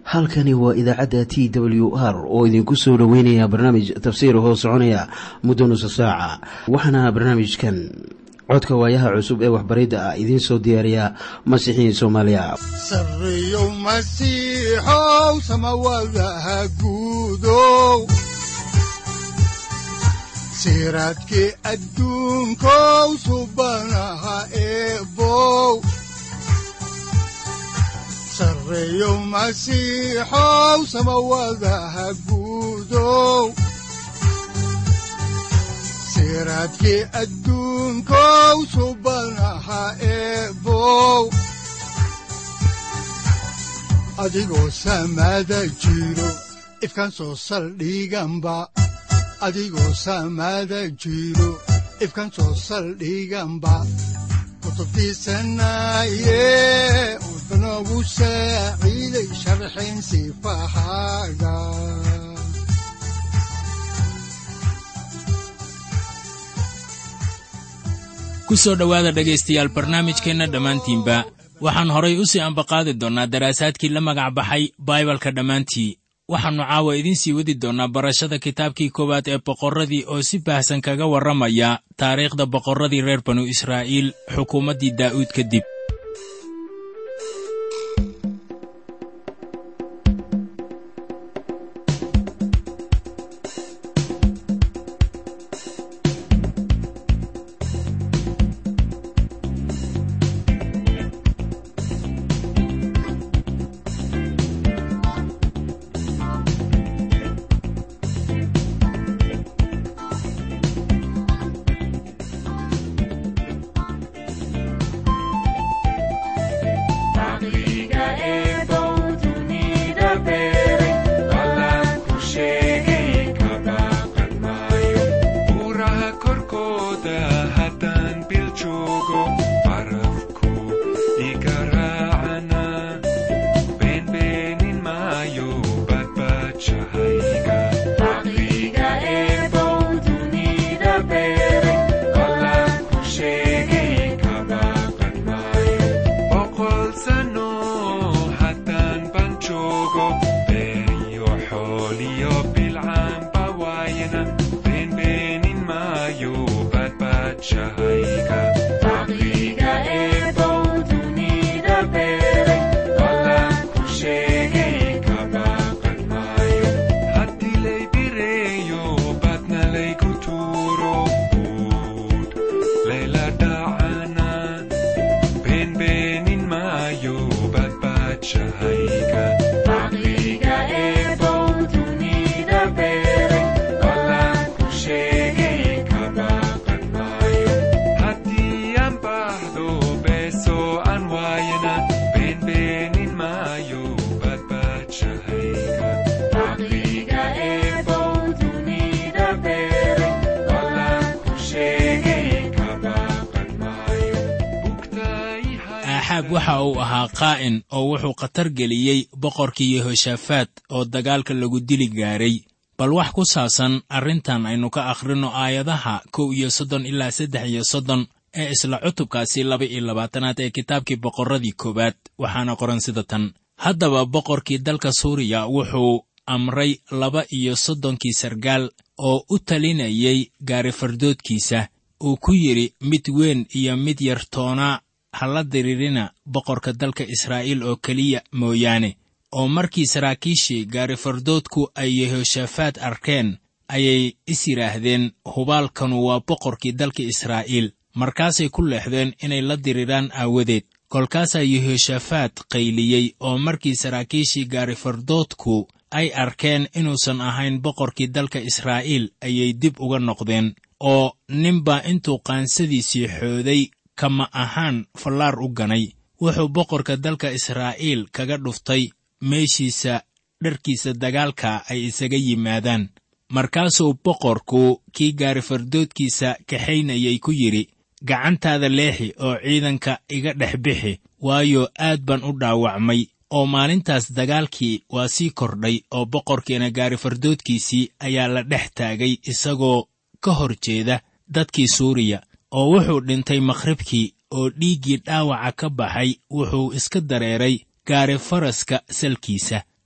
halkani waa idaacadda t w r oo idinku soo dhoweynaya barnaamij tafsiir hoo soconaya muddo nusa saaca waxaana barnaamijkan codka waayaha cusub ee waxbaridda ah idiin soo diyaariya masiixiin soomaaliya sareyow masiixow samawadaha guudow siraadkii adduunkow subanaha eebow sareyow masiixow samawadaha guudow siraadkii adduunkow subanaha eebow adigoo samada jiro ifkaan soo saldhiganba adigoo samada jiro ifkaan soo saldhiganba kutubtiisanaye udanogu saaciiday sharxin sifahaaga ku soo dhowaada dhegaystayaal barnaamijkeenna dhammaantiinba waxaan horay u sii ambaqaadi doonnaa daraasaadkii la magac baxay baibalka dhammaantii waxaannu caawa idiin sii wadi doonnaa barashada kitaabkii koowaad ee boqorradii oo si baahsan kaga warramaya taariikhda boqorradii reer banu israa'iil xukuumaddii daa'uud kadib axaab waxa uu ahaa qaa'in oo wuxuu khatar geliyey boqorkii yehoshaafaat oo dagaalka lagu dili gaaray bal wax ku saabsan arrintan aynu ka akhrinno aayadaha kow iyo soddon ilaa saddex iyo soddon ee isla cutubkaasi laba iyo labaatanaad ee kitaabkii boqorradii koowaad waxaana qoran sida tan haddaba boqorkii dalka suuriya wuxuu amray laba iyo soddonkii sargaal oo u talinayay gaarifardoodkiisa uu ku yidhi mid weyn iyo mid yar toonaa ha la diririna boqorka dalka israa'iil oo keliya mooyaane oo markii saraakiishii gaarifardoodku ay yehoshaafaat arkeen ayay is yidhaahdeen hubaalkanu waa boqorkii dalka israa'iil markaasay ku leexdeen inay la diriraan aawadeed kolkaasaa yehoshaafaat qayliyey oo markii saraakiishii gaarifardoodku ay arkeen inuusan ahayn boqorkii dalka israa'iil ayay dib uga noqdeen oo ninbaa intuu qaansadiisii xooday kama ahaan fallaar u ganay wuxuu boqorka dalka israa'iil kaga dhuftay meeshiisa dharkiisa dagaalka ay isaga yimaadaan markaasuu boqorku kii gaarifardoodkiisa kaxaynayay ku yidhi gacantaada leexi oo ciidanka iga dhex bixi waayo aad baan u dhaawacmay oo maalintaas dagaalkii waa sii kordhay oo boqorkiina gaarifardoodkiisii ayaa la dhex taagay isagoo ka hor jeeda dadkii suuriya oo wuxuu dhintay makhribkii oo dhiiggii dhaawaca ka baxay wuxuu iska dareeray gaari faraska salkiisa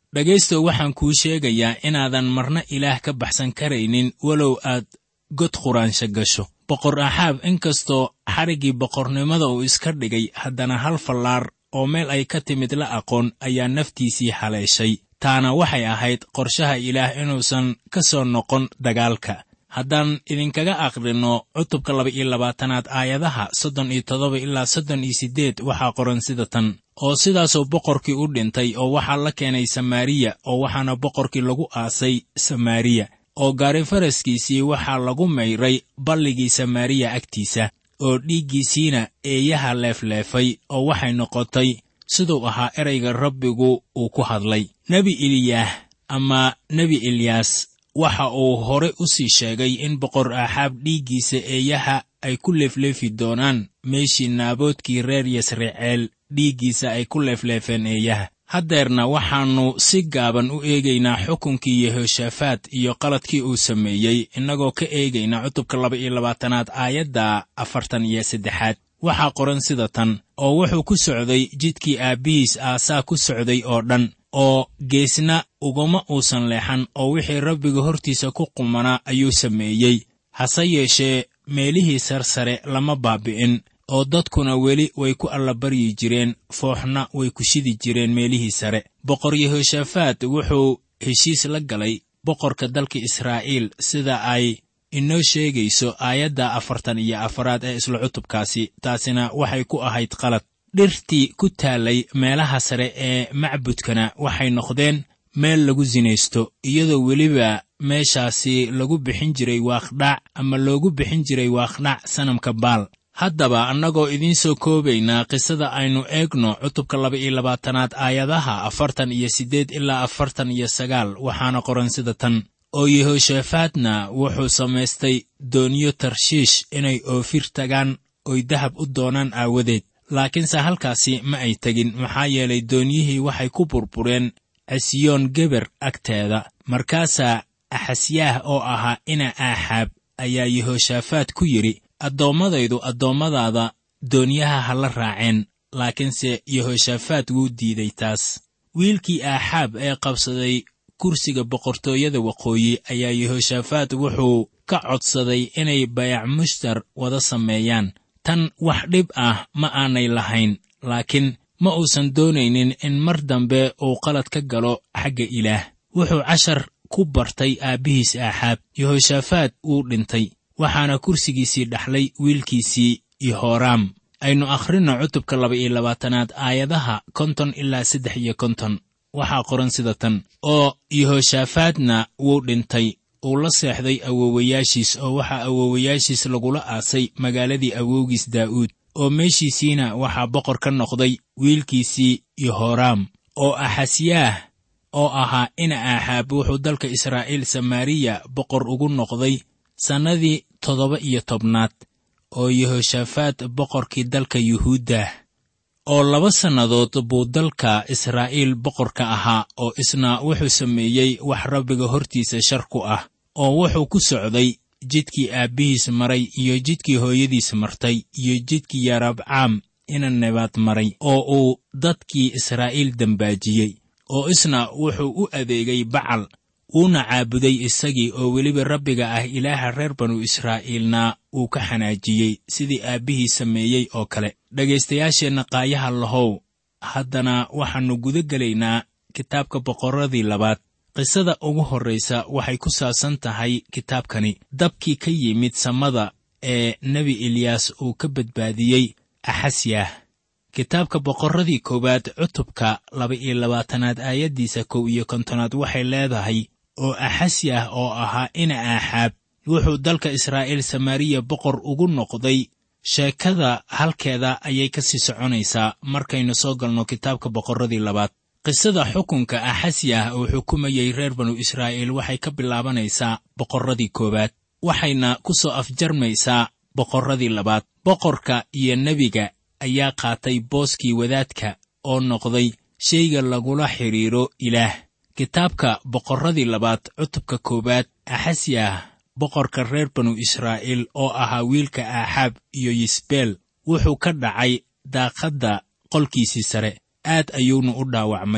dhegaystow waxaan kuu sheegayaa inaadan marna ilaah ka baxsan karaynin walow aad god quraansha gasho boqor axaab inkastoo xariggii boqornimada uu iska dhigay haddana hal fallaar oo meel ay ka timid la aqoon ayaa naftiisii haleeshay taana waxay ahayd qorshaha ilaah inuusan ka soo noqon dagaalka haddaan idinkaga aqrinno cutubka laba iyo labaatanaad aayadaha soddon iyo toddoba ilaa soddon iyo siddeed waxaa qoran sida tan oo sidaasoo boqorkii u dhintay oo waxaa la keenay samaariya oo waxaana boqorkii lagu aasay samaariya oo gaari faraskiisii waxaa lagu mayray balligii samaariya agtiisa oo dhiiggiisiina eeyaha leefleefay oo waxay noqotay siduu ahaa erayga rabbigu uu ku hadlay nebi eliyaah ama nebi eliyaas waxa uu hore u sii sheegay in boqor axaab dhiiggiisa eeyaha ay ku leefleefi doonaan meeshii naaboodkii reer yasriceel dhiiggiisa ay ku leefleefeen eeyaha haddeerna waxaannu si gaaban u eegaynaa xukunkii yehoshaafaat iyo qaladkii uu sameeyey innagoo ka eegayna cutubka laba iyo labaatanaad aayadda afartan iyo saddexaad waxaa qoran sida tan oo wuxuu ku socday jidkii aabbihiis aasaa ku socday oo dhan oo geesna uguma uusan leexan oo wixii rabbiga hortiisa ku qumanaa ayuu sameeyey hase yeeshee meelihii sarsare lama baabi'in oo dadkuna weli way ku allabaryi jireen fooxna way ku shidi jireen meelihii sare boqor yehoshaafaat wuxuu heshiis la galay boqorka dalka israa'iil sida ay inoo sheegayso aayadda afartan iyo afaraad ee isla cutubkaasi taasina waxay ku ahayd qalad dhirtii ku taallay meelaha sare ee macbudkana waxay noqdeen meel lagu sinaysto iyadoo weliba meeshaasi lagu bixin jiray waaqdhac ama loogu bixin jiray waaqdhac sanamka baal haddaba annagoo idiin soo koobaynaa qisada aynu eegno cutubka laba iyo labaatanaad aayadaha afartan iyo siddeed ilaa afartan iyo sagaal waxaana qoran sida tan oo yehoshaafaatna wuxuu samaystay dooniyo tarshiish inay oofir tagaan oy dahab u doonaan aawadeed laakiinse halkaasi ma ay tegin maxaa yeelay doonyihii waxay ku burbureen casiyoon geber agteeda markaasaa axasyaah oo ahaa ina aaxaab ayaa yehoshaafaat ku yidhi addoommadaydu addoommadaada doonyaha ha la raaceen laakiinse yehoshaafaat wuu diiday taas wiilkii aaxaab ee qabsaday kursiga boqortooyada waqooyi ayaa yehoshaafaat wuxuu ka codsaday inay bayac mushtar wada sameeyaan tan wax dhib ah ma aanay lahayn laakiin ma uusan doonaynin in mar dambe uu qalad ka galo xagga ilaah wuxuu cashar ku bartay aabbihiis aaxaab yehoshaafaat wuu dhintay waxaana kursigiisii dhaxlay wiilkiisii yohoraam aynu akhrinno cutubka laba iyo labaatanaad aayadaha konton ilaa saddex iyo konton waxaa qoran sida tan oo yehoshaafaatna wuu dhintay uu la seexday awoowayaashiis oo waxaa awoowayaashiis lagula aasay magaaladii awowgiis daa'uud oo meeshiisiina waxaa boqor ka noqday wiilkiisii yohoraam oo axasyaah oo ahaa ina aaxaab wuxuu dalka israa'iil samaariya boqor ugu noqday sannadii toddoba iyo tobnaad oo yehoshaafaat boqorkii dalka yuhuuddah oo laba sannadood buu dalka israa'iil boqorka ahaa oo isna wuxuu sameeyey wax rabbiga hortiisa shar ku ah oo wuxuu ku socday jidkii aabbihiis maray iyo jidkii hooyadiis martay iyo jidkii yarabcaam ina nebaad maray oo uu dadkii israa'iil dembaajiyey oo isna wuxuu u adeegay bacal wuuna caabuday isagii oo weliba rabbiga ah ilaaha reer banu israa'iilna uu ka xanaajiyey sidii aabbihii sameeyey oo kale dhegaystayaasheenna qaayaha lahow haddana waxaannu guda gelaynaa kitaabka boqorradii labaad qisada ugu horraysa waxay ku saabsan tahay kitaabkani dabkii ka yimid samada ee nebi eliyaas uu ka badbaadiyey axasyah kitaabka boqorradii koowaad cutubka laba-iyo labaatanaad aayaddiisa kow iyo kontonaad waxay leedahay oo axasyah oo ahaa ina aaxaab wuxuu dalka israa'iil samaariya boqor ugu noqday sheekada halkeeda ayay ka sii soconaysaa markaynu soo galno kitaabka boqorradii labaad qisada xukunka axasyah uu xukumayey reer banu israa'iil waxay ka bilaabanaysaa boqorradii koowaad waxayna ku soo afjarmaysaa boqorradii labaad boqorka iyo nebiga ayaa qaatay booskii wadaadka oo noqday shayga lagula xidhiidro ilaah kitaabka boqorradii labaad cutubka koowaad axasyah boqorka reer banu israa'iil oo ahaa wiilka aaxaab iyo yisbeel wuxuu ka dhacay daaqadda qolkiisii sare aad ayuuna u dhaawacmay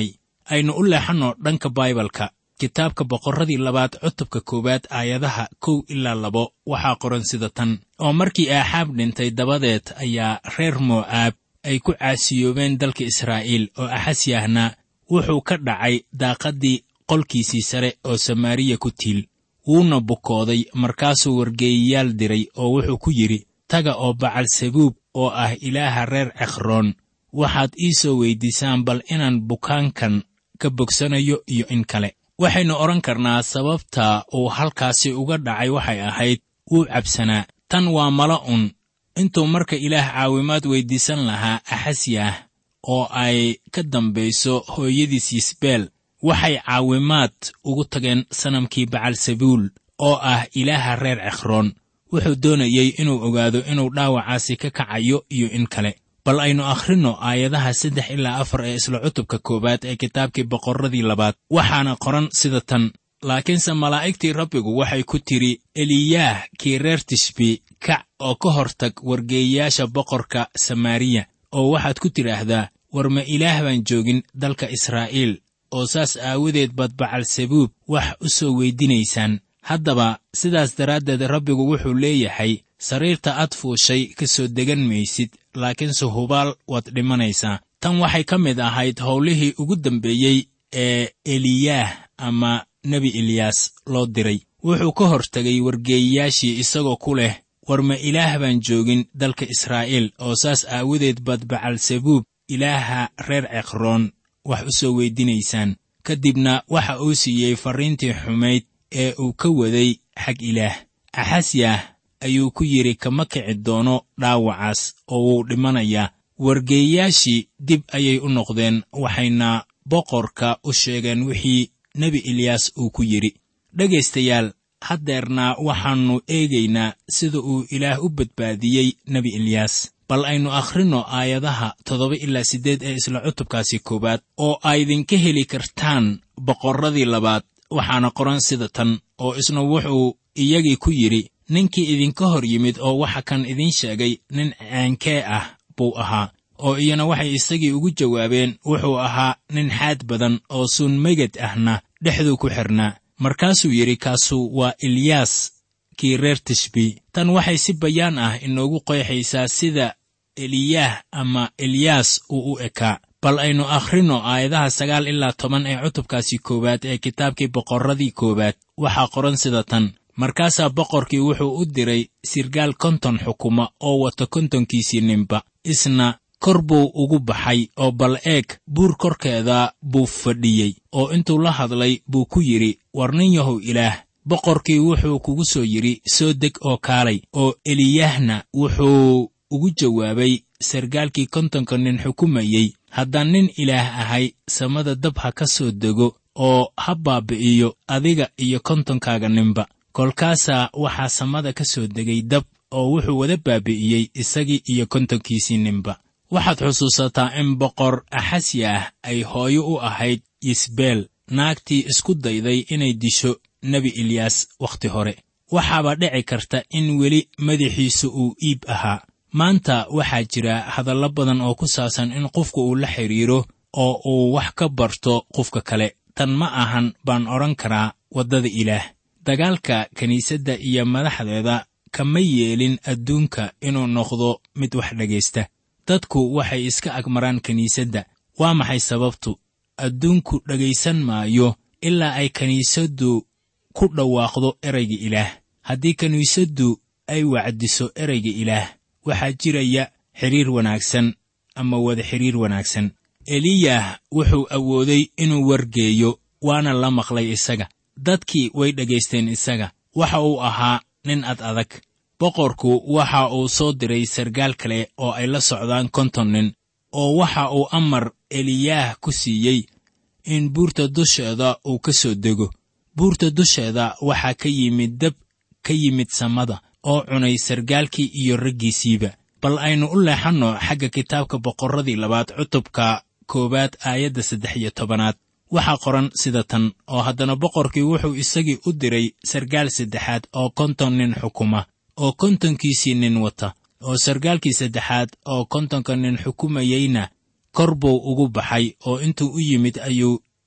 aynu u leexanno dhanka baibalka kitaabka boqorradii labaad cutubka koowaad aayadaha kow ilaa labo waxaa qoran sida tan oo markii aaxaab dhintay dabadeed ayaa reer mo'aab ay ku caasiyoobeen dalka israa'iil oo axasyahna wuxuu ka dhacay daaqaddii qolkiisii sare oo samaariya ku tiil wuuna bukooday markaasuu wargeeyayaal diray oo wuxuu ku yidhi taga oo bacalsabuub oo ah ilaaha reer cekhroon waxaad ii soo weyddiisaan bal inaan bukaankan ka bogsanayo iyo in kale waxaynu odhan karnaa sababta uu halkaasi uga dhacay waxay ahayd wuu cabsanaa tan waa mala un intuu marka ilaah caawimaad weyddiisan lahaa axasyah oo ay ka dambayso hooyadiis yisbeel waxay caawimaad ugu tageen sanamkii bacalsabuul oo ah ilaaha reer cekhroon wuxuu doonayey inuu ogaado inuu dhaawacaasi ka kacayo iyo in kale bal aynu akhrinno aayadaha saddex ilaa afar ee isla cutubka koowaad ee kitaabkii boqorradii labaad waxaana qoran sida tan laakiinse malaa'igtii rabbigu waxay ku tidhi eliyaah kii reer tishbi kac oo ka hortag wargeeyayaasha boqorka samaariya oo waxaad ku tidhaahdaa war ma ilaah baan joogin dalka israa'iil oo saas aawadeed baad bacalsabuub wax u soo weydinaysaan haddaba sidaas daraaddeed rabbigu wuxuu leeyahay sariirta aad fuushay ka soo degan maysid laakiinse hubaal waad dhimanaysaa tan waxay ka mid ahayd howlihii ugu dambeeyey ee eliyaah ama nebi eliyaas loo diray wuxuu ka hortegay wargeeyayaashii isagoo ku leh war ma ilaah baan joogin dalka israa'iil oo saas aawadeed baad bacalsabuub ilaaha reer cekhroon wax u soo weydinaysaan ka dibna waxa uu siiyey farriintii xumayd ee uu ka waday xag ilaah axasyah ayuu ku yidhi kama kici doono dhaawacaas oo wuu dhimanayaa wargeeyayaashii dib ayay u noqdeen waxayna boqorka u sheegeen wixii nebi eliyaas uu ku yidhi dhegaystayaal haddeerna waxaannu eegaynaa sida uu ilaah u badbaadiyey nebi eliyaas bal aynu akhrinno aayadaha toddoba ilaa siddeed ee isla cutubkaasi koowaad oo aydinka heli kartaan boqorradii labaad waxaana qoran sida tan oo isna wuxuu iyagii ku yidhi ninkii idinka hor yimid oo waxa kan idiin sheegay nin ceenkee ah buu ahaa oo iyana waxay isagii ugu jawaabeen wuxuu ahaa nin xaad badan oo suun meged ahna dhexduu ku xidhnaa markaasuu yidhi kaasu waa eliyaas kii reer tishbi tan waxay si bayaan ah inoogu qeexaysaa sida eliyaah ama eliyaas uu u ekaa bal aynu akhrinno aayadaha sagaal ilaa toban ee cutubkaasi koowaad ee kitaabkii boqorradii koowaad waxaa qoran sida tan markaasaa boqorkii wuxuu u diray sirgaal konton xukuma oo wata kontonkiisii ninba isna kor buu ugu baxay oo bal eeg buur korkeeda buu fadhiyey oo intuu la hadlay buu ku yidhi war nin yahow ilaah boqorkii wuxuu kugu soo yidhi soo deg oo kaalay oo eliyahna wuxuu ugu jawaabay sargaalkii kontonka nin xukumayey haddaan nin ilaah ahay samada dab ha ka soo dego oo ha baabi'iyo adiga iyo kontonkaaga ninba kolkaasaa waxaa samada ka soo degay dab oo wuxuu wada baabi'iyey isagii iyo kontonkiisii ninba waxaad xusuusataa in boqor axasyaah ay hooyo u ahayd yisbeel naagtii isku dayday inay disho nebi eliyaas wakhti hore waxaaba dhici karta in weli madaxiisu uu iib ahaa maanta waxaa jira hadallo badan oo ku saabsan in qofku uu la xidhiiro oo uu wax ka barto qofka kale tan ma ahan baan odhan karaa waddada ilaah dagaalka kiniisadda iyo madaxdeeda kama yeelin adduunka inuu noqdo mid wax dhegaysta dadku waxay iska agmaraan kiniisadda waa maxay sababtu adduunku dhegaysan maayo ilaa ay kiniisaddu ku dhawaaqdo erayga ilaah haddii kiniisaddu ay wacdiso erayga ilaah waxaa jiraya xidhiir wanaagsan ama wada xidhiir wanaagsan eliyah wuxuu awooday inuu wargeeyo waana la maqlay isaga dadkii way dhegaysteen isaga waxa uu ahaa nin ad adag boqorku waxa uu soo diray sargaal kale oo ay la socdaan konton nin oo waxa uu amar eliyaah ku siiyey in buurta dusheeda uu ka soo dego buurta dusheeda waxaa ka yimid dab ka yimid samada oo cunay sargaalkii iyo raggiisiiba bal aynu u leexanno xagga kitaabka boqorradii labaad cutubka koowaad aayadda saddex iyo tobanaad waxaa qoran sida tan oo haddana boqorkii wuxuu isagii u diray sargaal saddexaad oo konton nin xukuma oo kontonkiisii nin wata oo sargaalkii saddexaad oo kontonka nin xukumayeyna kor buu ugu baxay oo intuu u yimid ayuu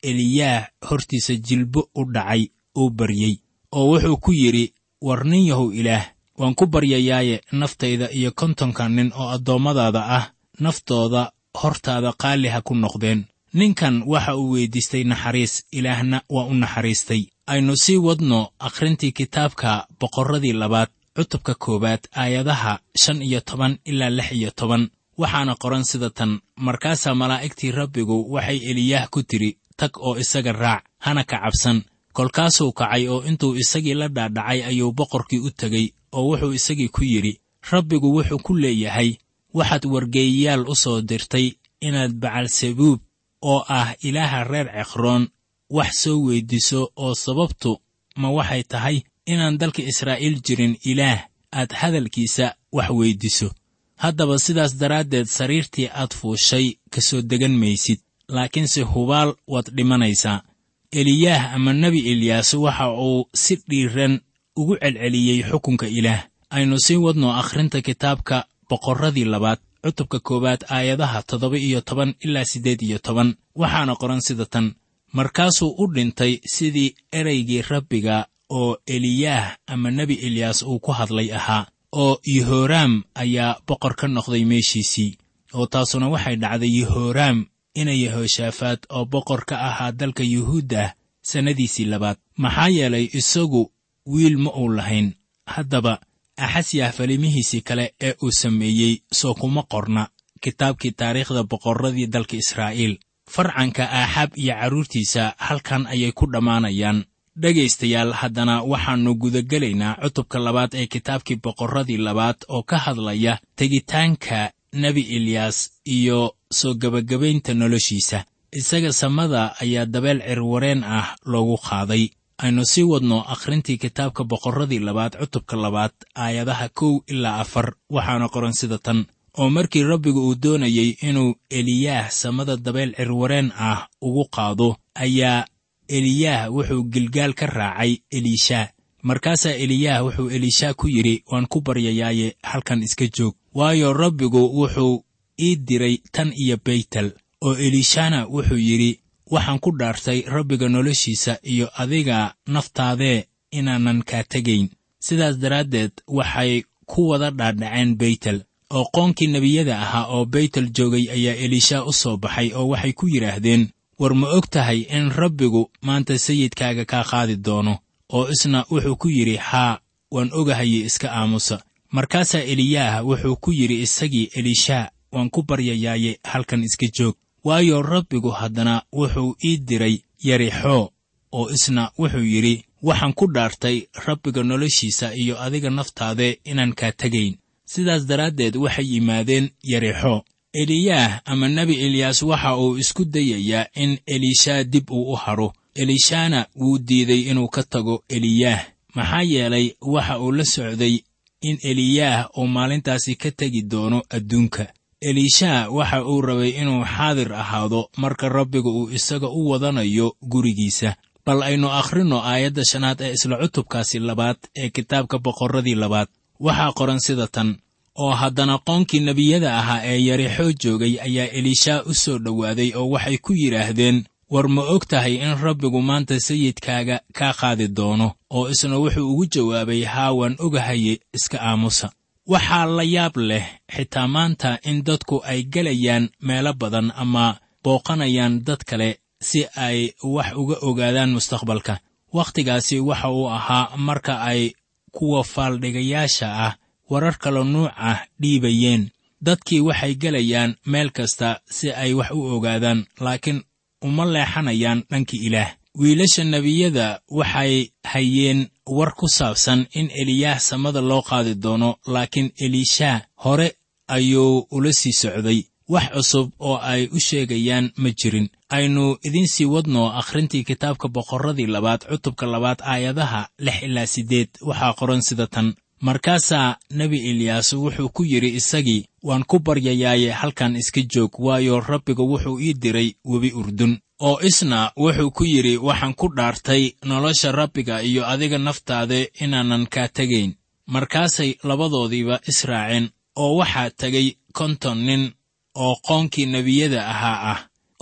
eliyaah hortiisa jilbo u dhacay uu baryey oo wuxuu ku yidhi war nin yahow ilaah waan ku baryayaaye naftayda iyo kontonka nin oo addoommadaada ah naftooda hortaada qaali ha ku noqdeen ninkan waxa uu weyddiistay naxariis ilaahna waa u naxariistay aynu sii wadno akhrintii kitaabka boqorradii labaad cutubka koowaad aayadaha shan iyo toban ilaa lix iyo toban waxaana qoran sida tan markaasaa malaa'igtii rabbigu waxay eliyaah ku tidhi tag oo isaga raac hana ka cabsan kolkaasuu kacay oo intuu isagii la dhaadhacay ayuu boqorkii u tegey oo wuxuu isagii ku yidhi rabbigu wuxuu ku leeyahay waxaad wargeeyayaal u soo dirtay inaad bacalsabuub oo ah ilaaha reer cekhroon wax soo weyddiiso oo sababtu ma waxay tahay inaan dalka israa'iil jirin ilaah aad hadalkiisa wax weyddiiso haddaba sidaas daraaddeed sariirtii aad fuushay ka soo degan maysid laakiinse hubaal waad dhimanaysaa eliyaah ama nebi eliyaas waxa uu si dhiiran ugu celceliyey xukunka ilaah aynu sii wadno akhrinta kitaabka boqorradii labaad cutubka koowaad aayadaha toddoba iyo toban ilaa siddeed iyo toban waxaana qoran sida tan markaasuu u dhintay sidii ereygii rabbiga oo eliyaah ama nebi eliyaas uu ku hadlay ahaa oo yehoraam ayaa boqor ka noqday meeshiisii oo taasuna waxay dhacday yehoraam ina yehoshaafaad oo boqor ka ahaa dalka yuhuudda sannadiisii labaad maxaa yeelay isagu wiil ma uu lahayn haddaba axasyah falimihiisii kale ee uu sameeyey soo kuma qorna kitaabkii taariikhda boqorradii dalka israa'iil farcanka aaxaab iyo carruurtiisa halkan ayay ku dhammaanayaan dhegaystayaal haddana waxaannu gudagelaynaa cutubka labaad ee kitaabkii boqorradii labaad oo ka hadlaya tegitaanka nebi eliyaas iyo soo gebagabaynta noloshiisa isaga samada ayaa dabeel cirwareen ah loogu qaaday aynu sii wadno akhrintii kitaabka boqorradii labaad cutubka labaad aayadaha kow ilaa afar waxaana qoran sida tan oo markii rabbigu uu doonayey inuu eliyaah samada dabeel cirwareen ah ugu qaado ayaa eliyaah wuxuu gilgaal ka raacay eliishaa markaasaa eliyaah wuxuu eliishaa ku yidhi waan ku baryayaaye halkan iska joog waayo rabbigu wuxuu ii diray tan iyo beytel oo eliishana wuxuu yidhi waxaan ku dhaartay rabbiga noloshiisa iyo adiga naftaadee inaanan kaa tegayn sidaas daraaddeed waxay ku wada dhaadhaceen beytel oo qoonkii nebiyada ahaa oo beytel joogay ayaa eliisha u soo baxay oo waxay ku yidhaahdeen war ma og tahay in rabbigu maanta sayidkaaga kaa qaadi doono oo isna wuxuu ku yidhi haa waan ogahaye iska aamusa markaasaa eliyaah wuxuu ku yidhi isagii eliishaa waan ku baryayaaye halkan iska joog waayo rabbigu haddana wuxuu ii diray yarixoo oo isna wuxuu yidhi waxaan ku dhaartay rabbiga noloshiisa iyo adiga naftaade inaan kaa tegayn sidaas daraaddeed waxay yimaadeen yarixoo eliyaah ama nebi eliyaas waxa uu isku dayayaa in eliishaa dib uu u hadho eliishana wuu diiday inuu ka tago eliyaah maxaa yeelay waxa uu la socday in eliyaah uu maalintaasi ka tegi doono adduunka eliisha waxa uu rabay inuu xaadir ahaado marka rabbiga uu isaga u wadanayo gurigiisa bal aynu akhrinno aayadda shanaad ee isla cutubkaasi labaad ee kitaabka boqorradii labaad waxaa qoran sida tan oo haddana qoonkii nebiyada ahaa ee yarixoo joogay ayaa eliishaa u soo dhowaaday oo waxay ku yidhaahdeen war ma og tahay in rabbigu maanta sayidkaaga kaa qaadi doono oo isna wuxuu ugu jawaabay haa waan ogahaye iska aamusa waxaa la yaab leh xitaa maanta in dadku ay gelayaan meelo badan ama booqanayaan dad kale si ay wax uga ogaadaan mustaqbalka wakhtigaasi waxa uu ahaa marka ay kuwa faaldhigayaasha ah warar kalo nuuc ah dhiibayeen dadkii waxay gelayaan meel kasta si ay wax u ogaadaan laakiin uma leexanayaan dhanka ilaah wiilasha nebiyada waxay hayeen war ku saabsan in eliyaah samada loo qaadi doono laakiin eliishaa hore ayuu ula sii socday wax cusub oo ay u sheegayaan ma jirin aynu idiin sii wadno akhrintii kitaabka boqorradii labaad cutubka labaad aayadaha lix ilaa siddeed waxaa qoran sida tan markaasaa nebi eliyaas wuxuu ku yidhi isagii waan ku baryayaaye halkan iska joog waayo rabbiga wuxuu ii diray webi urdun oo isna wuxuu ku yidhi waxaan ku dhaartay nolosha rabbiga iyo adiga naftaade inaanan kaa tegayn markaasay labadoodiiba israaceen oo waxaa tegay konton nin oo qoonkii nebiyada ahaa ah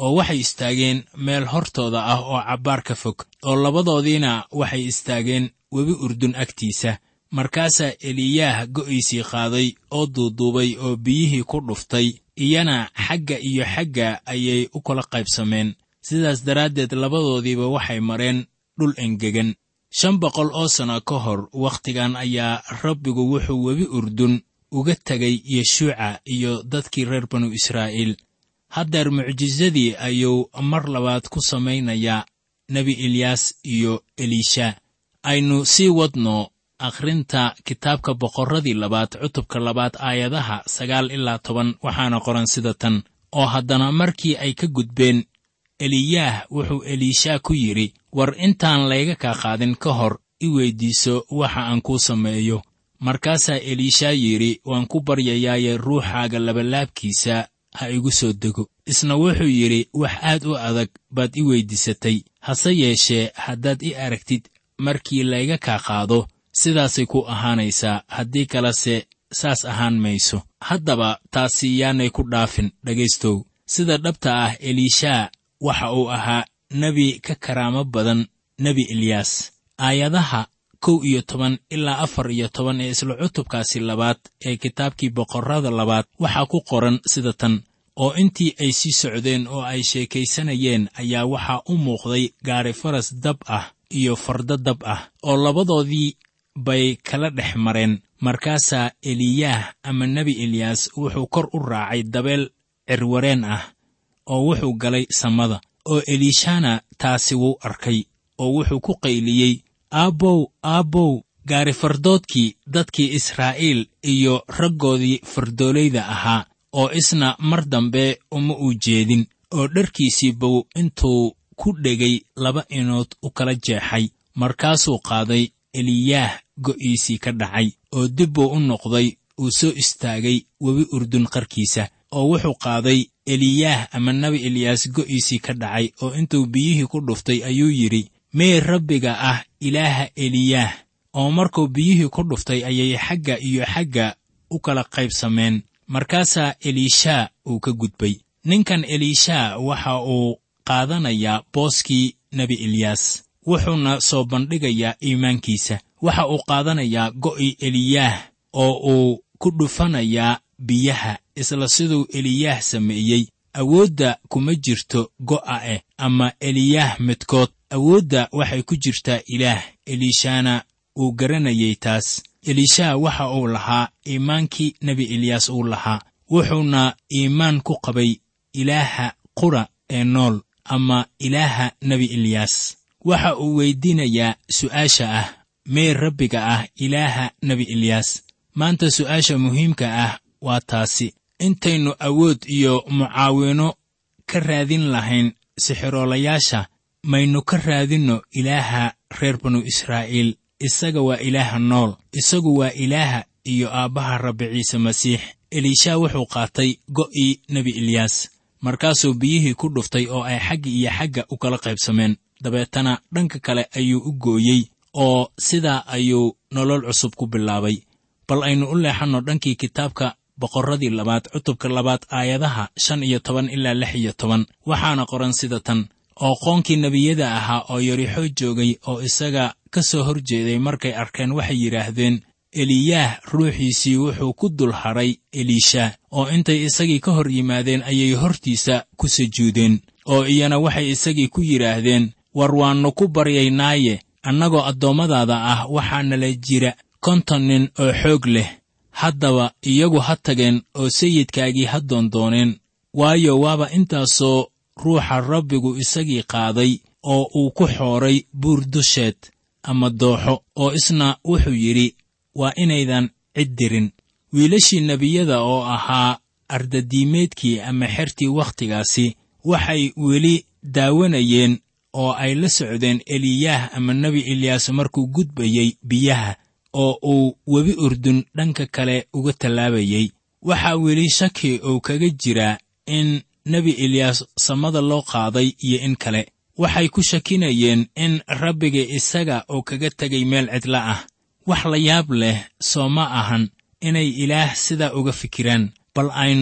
oo waxay istaageen meel hortooda ah oo cabbaar ka fog oo labadoodiina waxay istaageen webi urdun agtiisa markaasaa eliyaah go'iisii qaaday oo duuduubay oo biyihii ku dhuftay iyana xagga iyo xagga ayay u kala qaybsameen sidaas daraaddeed labadoodiiba waxay mareen dhul engegan shan boqol oo sanno ka hor wakhtigan ayaa rabbigu wuxuu webi urdun uga tegay yeshuuca iyo dadkii reer banu israa'iil haddeer mucjisadii ayuu mar labaad ku samaynayaa nebi eliyaas iyo eliisha aynu sii wadno akhrinta kitaabka boqorradii labaad cutubka labaad aayadaha sagaal ilaa toban waxaana qoran sida tan oo haddana markii ay ka gudbeen eliyaah wuxuu eliishaa ku yidhi war intaan layga kaa qaadin ka hor i weyddiiso waxa aan kuu sameeyo markaasaa eliishaa yidhi waan ku baryayaaye ruuxaaga labalaabkiisa ha igu soo dego isna wuxuu yidhi wax aad u adag baad i weyddiisatay hase yeeshee haddaad i aragtid markii layga kaa qaado sidaasay ku ahaanaysaa haddii kalese saas ahaan mayso haddaba taasi yaanay ku dhaafin dhegaystow sida dhabta ah eliishaa waxa uu ahaa nebi ka karaamo badan nebi eliyaas aayadaha kow iyo toban ilaa afar iyo toban ee isla cutubkaasi labaad ee kitaabkii boqorrada labaad waxaa ku qoran sida tan oo intii ay sii socdeen oo ay sheekaysanayeen ayaa waxaa u muuqday gaari faras dab ah iyo fardo dab ah oo labadoodii bay kala dhex mareen markaasaa eliyaah ama nebi eliyaas wuxuu kor u raacay dabeel cirwareen ah oo wuxuu galay samada oo eliishana taasi wuu arkay oo wuxuu ku qayliyey aabbow aabbow gaari fardoodkii dadkii israa'iil iyo raggoodii fardoolayda ahaa oo isna mar dambe uma uu jeedin oo dharkiisii bow intuu ku dhegay laba inood u kala jeexay markaasuu qaaday eliyaah go'iisii ka dhacay oo dib buu u noqday uu soo istaagay webi urdun qarkiisa oo wuxuu qaaday eliyaah ama nebi eliyaas go'iisii ka dhacay oo intuu biyihii ku dhuftay ayuu yidhi mee rabbiga ah ilaaha eliyaah oo markuu biyihii ku dhuftay ayay xagga iyo xagga u kala qaybsameen markaasaa eliishaa uu ka gudbay ninkan eliishaa waxa uu qaadanayaa booskii nebi eliyaas wuxuuna soo bandhigayaa iimaankiisa waxa uu qaadanayaa go'i eliyaah oo uu ku dhufanayaa biyaha isla siduu eliyaah sameeyey awoodda kuma jirto go'a eh ama eliyaah midkood awoodda waxay ku jirtaa ilaah eliishaana uu garanayay taas eliishaa waxa uu lahaa iimaankii nebi eliyaas uu lahaa wuxuuna iimaan ku qabay ilaaha qura ee nool ama ilaaha nebi eliyaas waxa uu weyddiinayaa su'aasha ah mee rabbiga ah ilaaha nebi eliyaas maanta su'aasha muhiimka ah waa taasi intaynu awood iyo mucaawino ka raadin lahayn sixiroolayaasha maynu ka raadinno ilaaha reer banu israa'iil isaga waa ilaaha nool isagu waa ilaaha iyo aabbaha rabbi ciise masiix eliishaa wuxuu qaatay go'ii nebi eliyaas markaasuu biyihii ku dhuftay oo ay xagga iyo xagga u kala qaybsameen dabeetana dhanka kale ayuu u gooyey oo sidaa ayuu nolol cusub ku bilaabay bal aynu u leexanno dhankii kitaabka boqorradii labaad cutubka labaad aayadaha shan iyo toban ilaa lix iyo toban waxaana qoran sida tan oo qoonkii nebiyada ahaa oo yarixoo joogay oo isaga ka soo hor jeeday markay arkeen waxay yidhaahdeen eliyaah ruuxiisii wuxuu ku dul hadhay eliisha oo intay isagii ka hor yimaadeen ayay hortiisa ku sujuudeen oo iyana waxay isagii ku yidhaahdeen war waannu ku baryaynaaye annagoo addoommadaada ah waxaa nala jira konton nin oo xoog leh haddaba iyagu ha tageen oo sayidkaagii ha doondooneen waayo waaba intaasoo ruuxa rabbigu isagii qaaday oo uu ku xooray buur dusheed ama dooxo oo isna wuxuu yidhi waa inaydan cid dirin wiilashii nebiyada oo ahaa ardadiimeedkii ama xertii wakhtigaasi waxay weli daawanayeen oo ay la socdeen eliyaah ama nebi eliyaas markuu gudbayey biyaha oo uu webi urdun dhanka kale uga tallaabayey waxaa weli shaki uu kaga jiraa in nebi eliyaas samada loo qaaday iyo in kale waxay ku shakinayeen in rabbiga isaga uu kaga tegay meel cidla ah wax la yaab leh soo ma ahan inay ilaah sidaa uga fikiraan bal aynu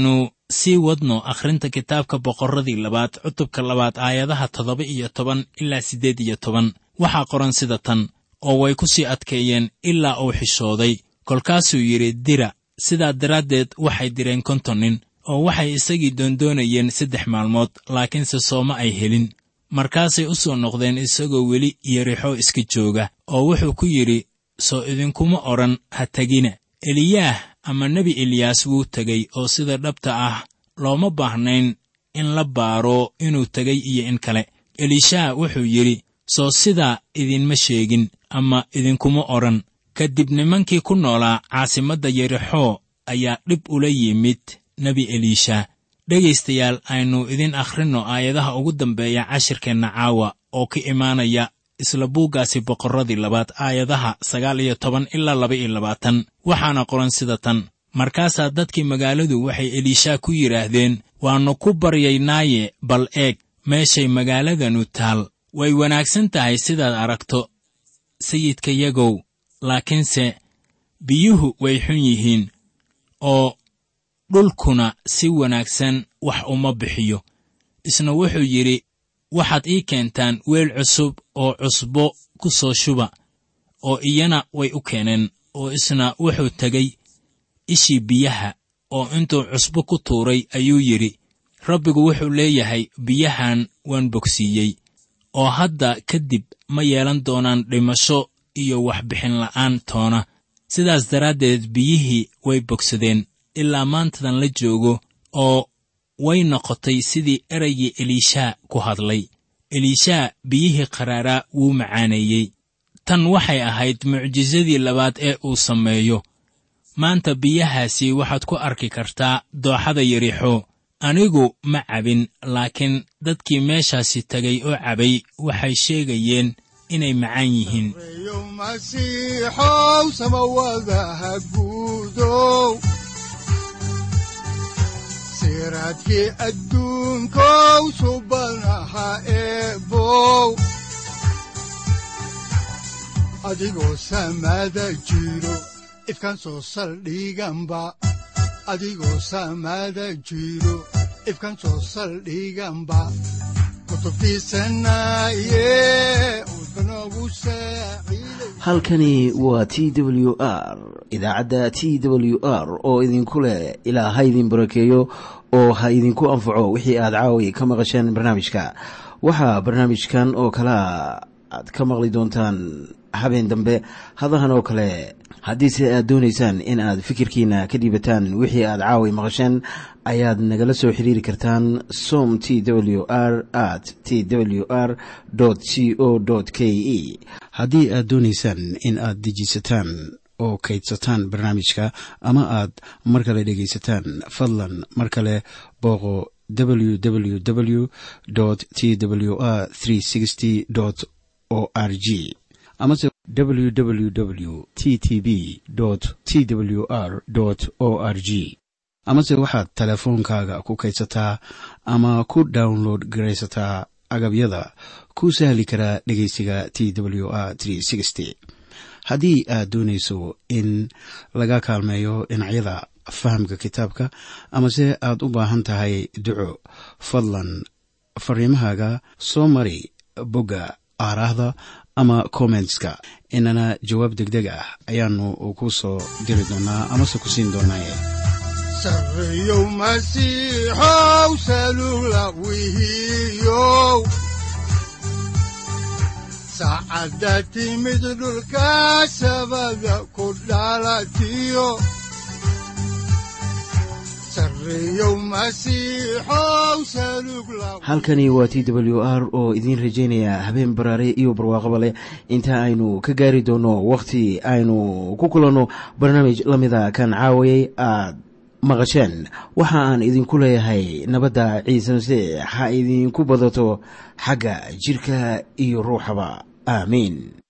sii wadno akhrinta kitaabka boqorradii labaad cutubka labaad aayadaha toddoba iyo toban ilaa siddeed iyo toban waxaa qoran sida tan oo way ku sii adkeeyeen ilaa uu xishooday kolkaasuu yidhi dira sidaa daraaddeed waxay direen konton nin oo waxay isagii doondoonayeen saddex maalmood laakiinse sooma ay helin markaasay u soo noqdeen isagoo weli yerixo iska jooga oo wuxuu ku yidhi soo idinkuma odhan ha tegina eliyaah ama nebi eliyaas wuu tegey oo sida dhabta ah looma baahnayn in la baaro inuu tegey iyo in kale elishaa wuxuu yidhi soo sidaa idinma sheegin ama idinkuma odhan kadib nimankii ku noolaa caasimadda yerixoo ayaa dhib ula yimid nebi eliisha dhegaystayaal aynu idin akhrinno aayadaha ugu dambeeya cashirkeenna caawa oo ka imaanaya isla buuggaasi boqorradii labaad aayadaha sagaal iyo toban ilaa laba iyo labaatan waxaana qoran sida tan markaasaa dadkii magaaladu waxay eliishaa ku yidhaahdeen waannu ku baryaynaaye bal eeg meeshay magaaladanu taal way wanaagsan tahay sidaad aragto sayidkayagow laakiinse biyuhu way xun yihiin oo dhulkuna si wanaagsan wax uma bixiyo isna wuxuu yidhi waxaad ii keentaan weel cusub oo cusbo ku soo shuba oo iyana way u keeneen oo isna wuxuu tegey ishii biyaha oo intuu cusbo ku tuuray ayuu yidhi rabbigu wuxuu leeyahay biyahan waan bogsiiyey oo hadda kadib ma yeelan doonaan dhimasho iyo waxbixin la'aan toona sidaas daraaddeed biyihii way bogsadeen ilaa maantadan la joogo oo way noqotay sidii eraygii eliishaa ku hadlay eliishaa biyihii qaraaraa wuu macaaneeyey tan waxay ahayd mucjisadii labaad ee uu sameeyo maanta biyahaasi waxaad ku arki kartaa dooxada yarixo anigu ma cabin laakiin dadkii meeshaasi tegay oo cabay waxay sheegayeen inay macaan yihiin reeyo masiixow samawadaha guudow siraadkii adduunkow subanaha eebow adigoo samada jiro ifkan soo saldhiganba adigoo samada jiro ifkan soo saldhiganba kutubtiisanaye udbanogu saaciiday halkani waa t w r idaacadda t w r oo idinku leh ilaa ha idin barakeeyo oo ha idinku anfaco wixii aad caawi ka maqasheen barnaamijka waxaa barnaamijkan oo kalea aad ka maqli doontaan habeen dambe hadahan oo kale haddiise aad doonaysaan in aad fikirkiina ka dhiibataan wixii aad caawi maqasheen ayaad nagala soo xiriiri kartaan som t w r at t w r c o k e haddii aad doonaysaan in aad dejiisataan oo kaydsataan barnaamijka ama aad mar kale dhegaysataan fadlan mar kale booqo www t w r o r g amase www t t b t w r o r g amase waxaad teleefoonkaaga ku kaydsataa ama ku download garaysataa agabyada ku sahli karaa dhegeysiga t w r haddii aad doonayso in laga kaalmeeyo dhinacyada fahamka kitaabka amase aad u baahan tahay duco fadlan fariimahaaga soo mari bogga aaraahda ama kommentska inana jawaab degdeg ah ayaanu ku soo diri doonaa amase ku siin doonaaye sarreeyow masiixow salula wihiyow saacadda timid dhulka sabada ku dhalatiyo sarreeyow masiixow salug la halkani waa t w r oo idiin rajaynaya habeen baraare iyo barwaaqaba leh inta aynu ka gaari doono wakhti aynu ku kulanno barnaamij la mida kan caawayay aad maqasheen waxa aan idinku leeyahay nabadda ciise masiix ha idinku badato xagga jidhka iyo ruuxaba aamiin